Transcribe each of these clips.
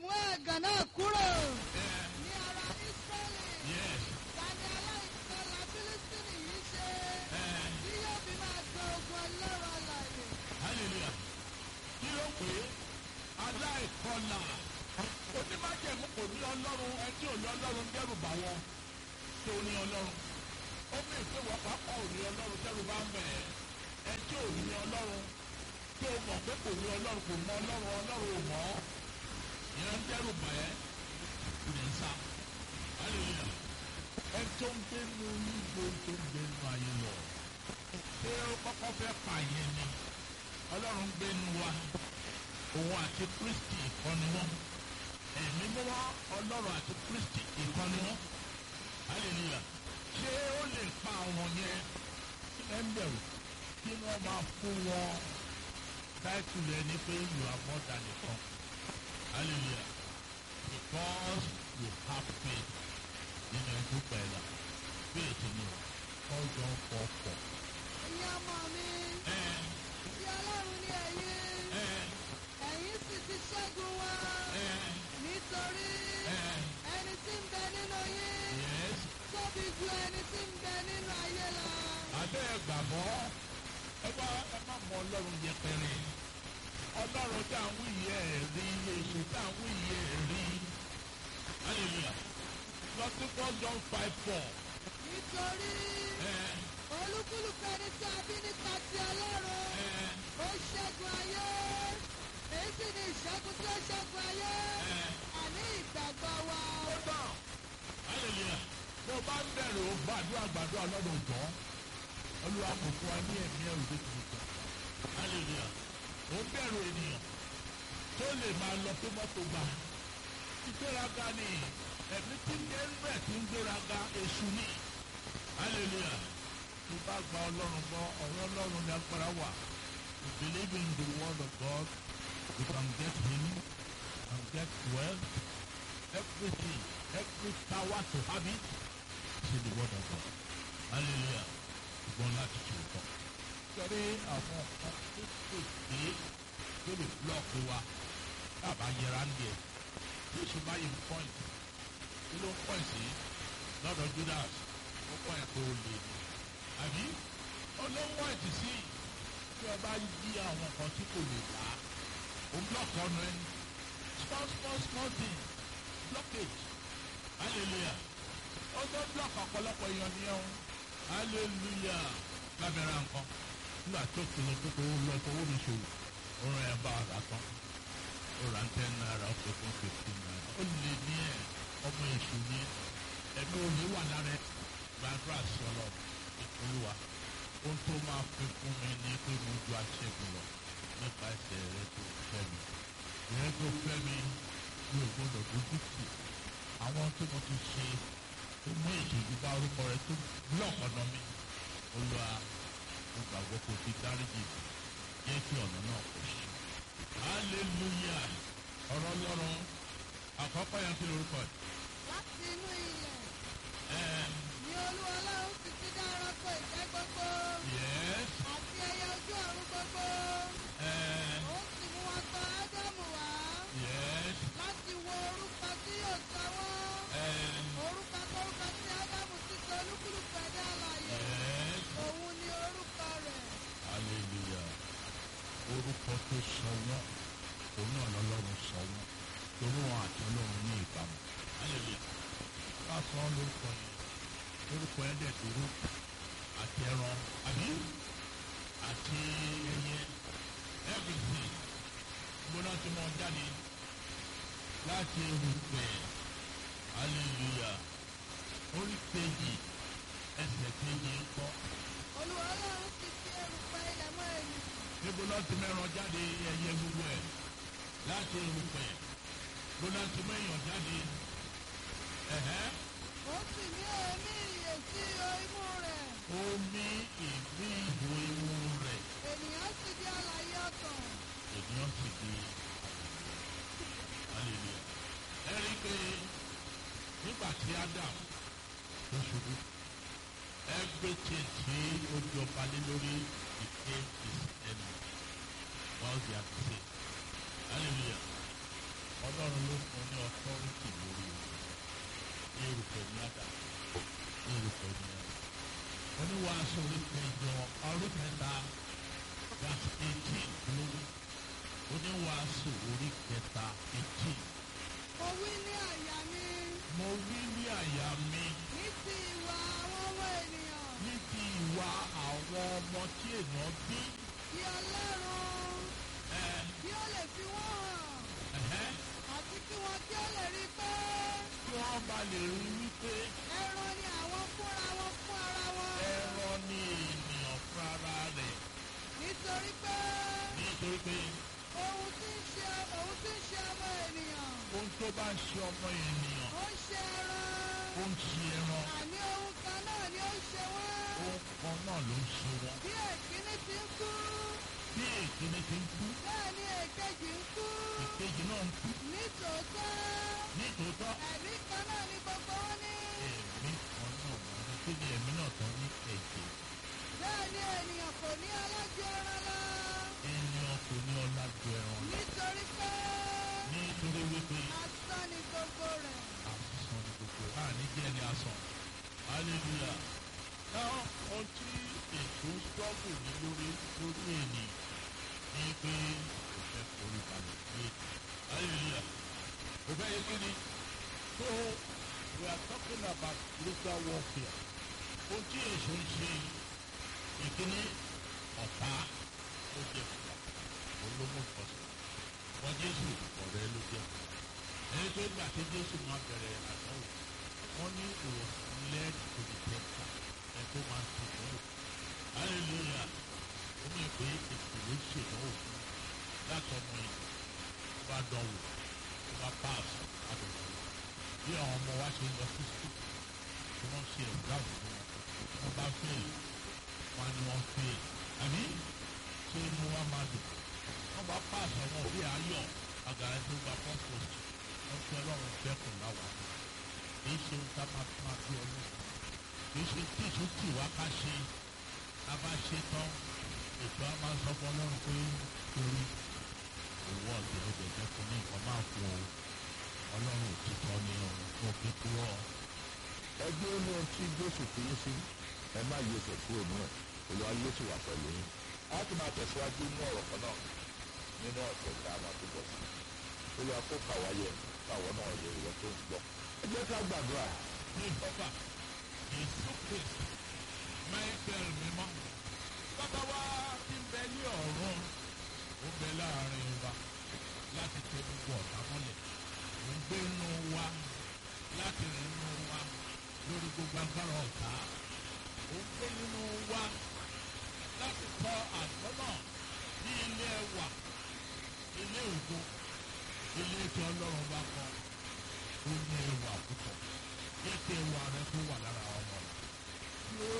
mú ẹ̀gàn náà kúrò ẹ ní ara Ísírẹ́lì. yes Tani aláìkọlà Fílísítìnì yìí ṣe ẹ tí yóò fi máa gbọ́ ogun ọlọ́run alààyè. hallelujah kí ló pè é aláìkọlà onímájẹ̀mú kò ní ọlọ́run ẹ tí ò ní ọlọ́run dẹ́rù bà wọ́n tó ní ọlọ́run ó bí ìpè wọ́n pápá ò ní ọlọ́run dẹ́rù bá ń bẹ̀ ẹ́ ẹ tí ò ní ọlọ́run tó mọ̀ pé kò ní ọlọ́run kò mọ ọlọ́run ọlọ́run ò mọ̀ ọ́ ìyẹn ń dẹ́rù bà ẹ́ ìdè ń sá hallelujah ẹ tó ń gbénu níbo tó ń gbénu ayé lọ ṣé ó kọ́kọ́ fẹ́ pààyàn ni ọlọ́run gbénu wa òun àti kristi ìkọ́ni wọn ẹ̀mí mímọ́ ọlọ́run àti kristi ìkọ́ni wọn hallelujah ṣé ó lè pa àwọn yẹn kí ẹ ń bẹ̀rù kí wọ́n máa fún wọn táìtù rẹ̀ ní pé you are more than a conqueror hallelujah because you have faith nínú ẹ̀dùn pẹ̀lá faith ni ọjọ́ fọ́fọ́. Ẹ̀yin ọmọ mi, ẹ tí ọlọ́run ní ẹ̀yin, ẹ ẹ̀yin sì ti ṣẹ́gun wọn. ẹ Nítorí ẹ ẹni tí ń bẹ nínú yín yes tóbi ju ẹni tí ń bẹ nínú ayé lọ. abẹ́ ẹ gbàgbọ́ ẹ bá ẹ má mọ ọlọ́run yẹpẹrẹ ọlọ́run tá à ń wí yẹ ẹ̀ rí èṣù tá à ń wí yẹ ẹ̀ rí hallelujah lọ sí first john five four Nítorí ẹ olúkúlùkù ẹni tí a bí nípa ti ọlọ́run ẹ ó ṣẹ́gun ayé. Èyí sì ni ìṣẹ́gun tí ó ṣẹ́gun ayé. ẹ Àní ìgbàgbọ́ wa. ó tán hallelujah bó bá ń bẹ̀rẹ̀ ó gbàdúrà gbàdúrà lọ́dọ̀ jọ́ olúwa kò fún wa ní ẹ̀mí ẹ̀rù tó ti tẹ̀ hallelujah ó ń bẹ̀rù ènìyàn tó lè máa lọ pé mọ́tò gbà ìgbéraga ni ẹ̀mí tí ń gbé tí ń gbéraga èṣù ni hallelujah tó bá gba ọlọ́run gbọ́ ọ̀rọ̀ ọlọ́run ní agbára wà you believe in the word of God you can get him and get wealth everything every power to have it is in the word of God hallelujah ṣùgbọ́n láti ṣe òótọ́ sọ́rí àwọn ọ̀kan tó pèsè tó lè blọ́ọ̀kì wa dábàá yẹra ń díẹ̀ tí oṣù báyìí ń pọ́ìn kí ló ń pọ́ìn sí lọ́dọ̀ Judas ó pọ́ìn pé ó lè ní àbí olówó ẹ̀ tì sí tí ọba yí àwọn kan tí kò lè dá ó blọ́ọ̀kì ọ̀nà ẹni small small small thing blockage hallelujah ó tó blọ́ọ̀kì ọ̀pọ̀lọpọ̀ èèyàn nìyẹn o hallelujah lábẹ́rẹ́ nǹkan nígbà tó kìlọ̀ tó kò lọ fowó mi ṣòwò ó rán ẹ bá ọ̀rá tán ó rà ń ten naira ó pè fún fifteen naira ó lè ní ẹ ọmọ èṣù ní ẹ̀mí òní wà lára ẹ gbàdúrà sí ọlọ ìpolówà ohun tó máa fi fún mi ní pé mo ju aṣẹ́gun lọ nípa ẹsẹ̀ rẹ tó fẹ́ mi rẹ tó fẹ́ mi mi ò gbọdọ̀ dójú tì àwọn tí mo ti ṣe tó mú ìṣèjú bá orúkọ rẹ tó búlọ̀kì ọ̀nà mi olúwa mo gbàgbọ́ kó ti dáríjì jẹ́ kí ọ̀nà náà kò ṣe. hallelujah ọ̀rọ̀ lọ́rùn àkọ́kọ́ yẹn kí lorúkọ ẹ̀. Láti inú ilẹ̀ ẹ̀ ni olú ọlọ́run ti ti dá ẹranko ìjẹ́ gbogbo yes àti ẹyẹ ojú ọ̀run gbogbo. ẹ̀ Ó sì mú wọn tọ̀ Ádámù wá yes láti wo orúkọ tí yóò sọ wọ́n. ẹ̀ Orúkọ kórúkọ tí Ádámù ti sọ olúkúlùkù ẹ̀dá alààyè. yes Òun ni orúkọ rẹ̀. hallelujah orúkọ tó sọ wọ́n òun náà lọ́lọ́run sọ wọ́n torí wọn àti ọlọ́run ní ìbámu hallelujah bá sọ ọ́ lórúkọ yẹn lórúkọ yẹn dẹ̀ dúró àti ẹran àbí àti ẹyẹ everything gbóná tí mo jáde láti erùpẹ̀ hallelujah orí kejì ẹsẹ̀ kejì ń kọ́ Olú ọlọ́run ti fi erùpẹ̀ ilẹ̀ mọ́ ènìyàn. níbo náà ti mẹ́ran jáde ẹyẹ gbogbo ẹ̀ láti erùpẹ̀ bó náà ti mẹ́yàn jáde ẹ̀hẹ́ Ó sì ní èémí ìyè sí ihò imú rẹ̀. omi ìbí ìbò ewu rẹ̀ Ènìyàn sì di alààyè ọkàn. ènìyàn sì di hallelujah ẹ rí i pé nígbà tí Adam tó ṣubú everything tí ó jọba lé lórí became his enemy while they are the same hallelujah ọlọ́run ló fún ní ọtọ́rìtì lórí o ní erùpẹ̀ ní àdá ní erùpẹ̀ ní àdá oníwàásù orí kẹjọ orí kẹta verse eighteen lórí oníwàásù orí kẹta eighteen Mo wí ní àyà mi mo wí ní àyà mi ní ti ìwà àwọn ọmọ ènìyàn ní ti ìwà àwọn ọmọ tí èèyàn bí kí Ọlọ́run ẹ kí ó lè fi wọ́n ẹ̀hẹ́ hàn àti kí wọ́n kí ó lè rí pé kí wọ́n bá lè rí wípé ẹran ni àwọn fúnra wọn fún ara wọn. ẹran ní ènìyàn fún ara rẹ̀ Nítorí pé nítorí pé ohun tí ń ṣe ohun tí ń ṣe ọmọ ènìyàn ohun tó bá ń ṣe ọmọ ènìyàn ó ń ṣe ẹran ó ń ṣe ẹran àní ohun kan náà ni ó ń ṣe wọ́n. ohun kan náà ló ń ṣe wọn Bí èkíní ti ń kú bí èkíní ti ń kú bẹ́ẹ̀ ni èkejì ń kú. ìkejì náà ń kú Nítòótọ́ nítòótọ́ ẹ̀mí kan náà ni gbogbo wọn ní. ẹ̀mí kan náà wà ní kí ni ẹ̀mí náà tán ní ẹ̀jẹ̀ Bẹ́ẹ̀ ni ènìyàn kò ní alájọ ẹran lọ. ènìyàn kò ní ọlá ju ẹran lọ Nítorí pé nítorí wípé asán ni gbogbo rẹ̀. àsán ni gbogbo a ní jẹ́ ní asán hallelujah náà ohun tí ètò sọ́ọ̀bù ní lórí lórí ènìyàn ní pé kò fẹ́ forí balẹ̀ sí ètò hallelujah kò fẹ́ yé kí ni so we are talking about spiritual warfare ohun tí èso ń ṣe ìkíní ọ̀tá ó jẹ́ fúlà olómọ̀tọ́sí wọ́n jésù ọ̀rẹ́ ló jẹ́ ẹni tó gbà tí jésù máa bẹ̀rẹ̀ àdánwò wọ́n ní ìwòsàn led to the temple ẹ̀ tó máa ń ṣèdánwò hallelujah ó mọ̀ pé ètò ló ṣèdánwò fún láti ọmọ yìí tó bá dánwò tó bá pass àdánwò bí àwọn ọmọ wa ṣe ń lọ sí school tí wọ́n ṣe exam fún wọn wọ́n bá fail wọn ni wọ́n fail àbí ṣé inú wa máa dùn wọ́n bá pass ọmọ bí ayọ̀ àgàrà tó gba first post wọ́n fi ọlọ́run dẹ́kun láwa kì í ṣe ká máa tún máa bí ọlọ́run kì í ṣe tí ìṣó tì wá ká ṣe ká bá ṣe tán ètò a máa sọ fún ọlọ́run pé torí owó ọ̀gbìn ó jẹjẹ fún ní nǹkan máa fún o ọlọ́run òtítọ́ ni òun kò fi kúrò ẹgbẹ́ ó ní ohun tí jésù fi yín sí ẹ má yí ẹsẹ̀ kúrò nínú ẹ̀ olúwa yóò sì wà pẹ̀lú yín a ti máa tẹ̀síwájú ní ọ̀rọ̀ kan náà nínú ọ̀sẹ̀ tí a máa tó bọ̀ sí olúwa kó kàwá yẹ káwọn náà yẹ ìwọ tó ń gbọ́. ẹ jẹ́ ká gbàdúrà ní ìfọ́fà èso kristi michael mímọ́ bàbá wa ti ń bẹ ní ọ̀run ó bẹ láàrin wa láti tẹ gbogbo ọ̀tá mọ́lẹ̀ ó ń gbé inú wa láti rìn inú wa lórí gbogbo agbára ọ̀tá ó ń gbé inú wa láti tọ àgọ́ náà ní ilé ẹwà ilé ògo ilé tí ọlọ́run bá kọ́ ó ní ẹwà púpọ̀ jẹ́ kí ẹwà rẹ tó wà lára ọmọ rẹ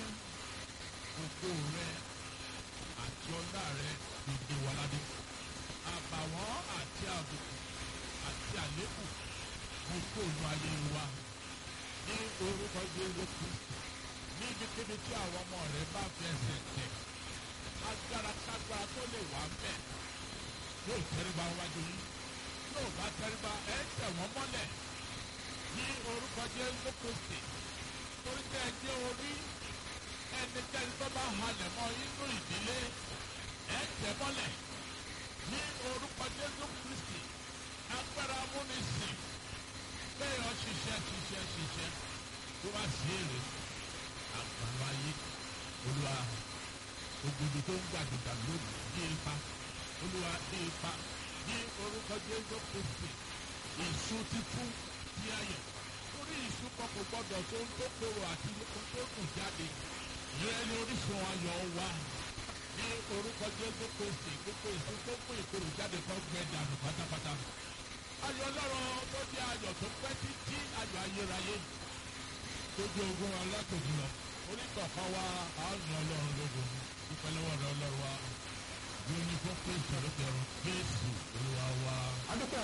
ṣé ògo rẹ àti ọlá rẹ gbèdé wa ládé àbàwọ́n àti àbùkù àti àlékù mo kó inú ayé wa ní orúkọ Jésù Kristi ní ibikíbi tí àwọn ọmọ rẹ bá fi ẹsẹ̀ tẹ̀ agbára kágbára tó lè wà mẹ́ yóò tẹríba wájú yín yóò bá tẹríba ẹ̀ tẹ̀ wọ́n mọ́lẹ̀ ní orúkọ Jésù Kristi torí tẹ́ ẹ jẹ́ orí ẹnikẹ́ni tó bá halẹ̀ mọ́ inú ìdílé ẹ̀ tẹ̀ mọ́lẹ̀ ní orúkọ Jésù Kristi agbára amúnisìn bẹ́ẹ̀ ọ ṣiṣẹ́ ṣiṣẹ́ ṣiṣẹ́ tó bá sí èrè àgbàlá ayé olúwa ògùdù tó ń gbàdúgbà lónìí dé ipa olúwa dé ipa ní orúkọ Jésù Kristi èso títún tí ayọ̀ torí ìṣú kan kò gbọdọ̀ tó ń tó kóró àti ohun tó kù jáde ìrẹ́ ní orísun ayọ̀ wa ní orúkọ Jésù Kristi gbogbo ìṣú tó kún ìkorò jáde kan gbẹ dànù pátápátá ayọ̀ ọlọ́run tó jẹ́ ayọ̀ tó pẹ́ títí ayọ̀ ayérayé tójú ogun alátòjú lọ onítọ̀kan wa àánú ọlọ́run lógun dúpẹ́ lọ́wọ́ rẹ ọlọ́run wa bí oní fún Kristi ló bẹ̀rù Jésù olúwa wa. adúpẹ́ àwọn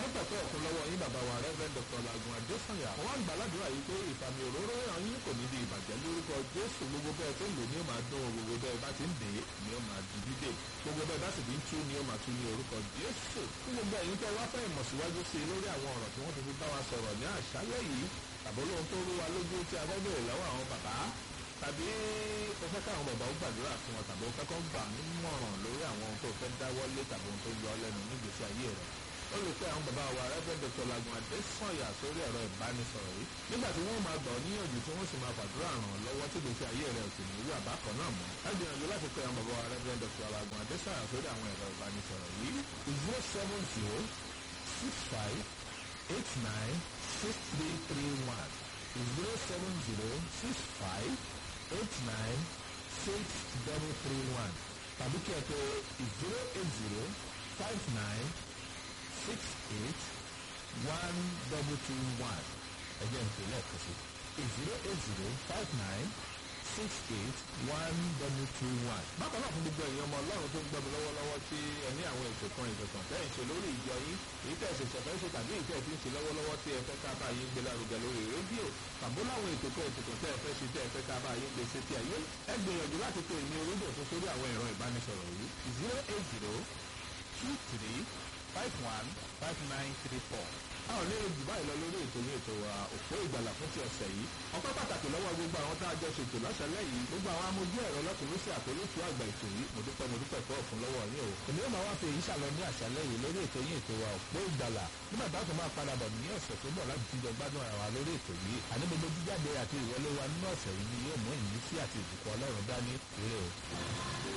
dúpẹ́ pé ọ̀kun lọ́wọ́ yín bàbá wa rẹ́fẹ̀rẹ́ dr lagun adésanya wọ́n á gbàládùra yìí pé ìfàmì òróró yàn yín kò ní di ìbàjẹ́ lórúkọ jésù gbogbo bẹ́ẹ̀ tó ń lò ní ó máa dún gbogbo bẹ́ẹ̀ bá ti ń dè é ni ó máa di dídè gbogbo bẹ́ẹ̀ bá sì ti ń tú ni ó máa tú ní orúkọ jésù fún gbogbo ẹ̀yin tẹ́ wá fẹ́ ìmọ̀ síwájú sí i lórí àwọn ọ̀rọ̀ tí wọ́n ti fi bá wa sọ̀rọ̀ ní àṣálẹ́ yìí tàbí olóhun tó rú wa lójú tí a fẹ́ bèrè lọ́wọ́ àwọn bàbá tàbí o fẹ́ káwọn bàbá ó gbàdúrà fún wọn tàbí o fẹ́ kọ́ gbà nímọ̀ràn lórí àwọn ohun tó fẹ́ dáwọ́lé tàbí ohun tó yọ ọ́ lẹ́nu nígbèsí ayé rẹ̀ ó lè pé àwọn bàbá wa rẹ́fẹ́ dr lagun adésanya sórí ẹ̀rọ ìbánisọ̀rọ̀ yìí nígbà tí wọ́n máa gbà ọ́ níyànjú tí wọ́n sì máa fàdúrà ràn ọ́ lọ́wọ́ tí gbèsè ayé rẹ̀ ò sì ní irú àbákan náà mọ́ ẹ gbìyànjú láti pé àwọn bàbá wa rẹ́fẹ́ dr lagun adésanya sórí àwọn ẹ̀rọ ìbánisọ̀rọ̀ yìí zero seven zero six five eight nine six three three one zero seven zero six five eight nine six double three one tàbí kí ẹ pé zero eight zero five nine six eight one double two one ẹjẹ ń pè lẹ́ẹ̀kan sí zero eight zero five nine six eight one double two one. bákan náà fún gbogbo ẹ̀yin ọmọ ọlọ́run tó ń gbọ́ mi lọ́wọ́lọ́wọ́ tí ẹ ní àwọn ètò kan ìjọsìn tẹ́yìn ṣe lórí ìjọ yín èyí tẹ̀ ṣe ṣẹ̀fẹ́ ṣe tàbí èyí tẹ̀ ti ń ṣe lọ́wọ́lọ́wọ́ tí ẹ fẹ́ ká bá yín gbé lárugẹ lórí rédíò tàbó láwọn ètò kan ètò kan tẹ́ ẹ fẹ́ ṣe tẹ́ ẹ fẹ́ ká bá yín gbé sétí ayé ẹ gbìyànjú láti pè ní orúdò tó sórí àwọn ẹ̀rọ ìbánisọ̀rọ̀ yìí zero eight zero two three five one five nine three four. a ò lérò jù báyìí lọ lórí ètò ní ètò wa òpó ìgbàlà fún ti ọ̀sẹ̀ yìí ọpẹ́ pàtàkì lọ́wọ́ gbogbo àwọn tá a jọ ṣètò lọ́sẹ̀lẹ̀ yìí gbogbo àwọn amójú ẹ̀rọ lọ́kùnrin sí àtolótú àgbà ètò yìí mo dúpẹ́ mo dúpẹ́ pọ̀ fún lọ́wọ́ yín o. èmi yóò máa wá fi èyí ṣàlọ ní àṣálẹ́ yìí lórí ètò yín ètò wa òpó ìgbàlà nígbà tá a tún máa padà bọ̀ ní ọ̀sẹ̀ tó bọ̀ láti tún jọ gbádùn ara wa lórí ètò yìí àní gbogbo jíjáde àti ìwọlé wa nínú ọ̀sẹ̀ yìí ni yóò mú ìmísí àti ìbùkún ọlọ́run dání ire o.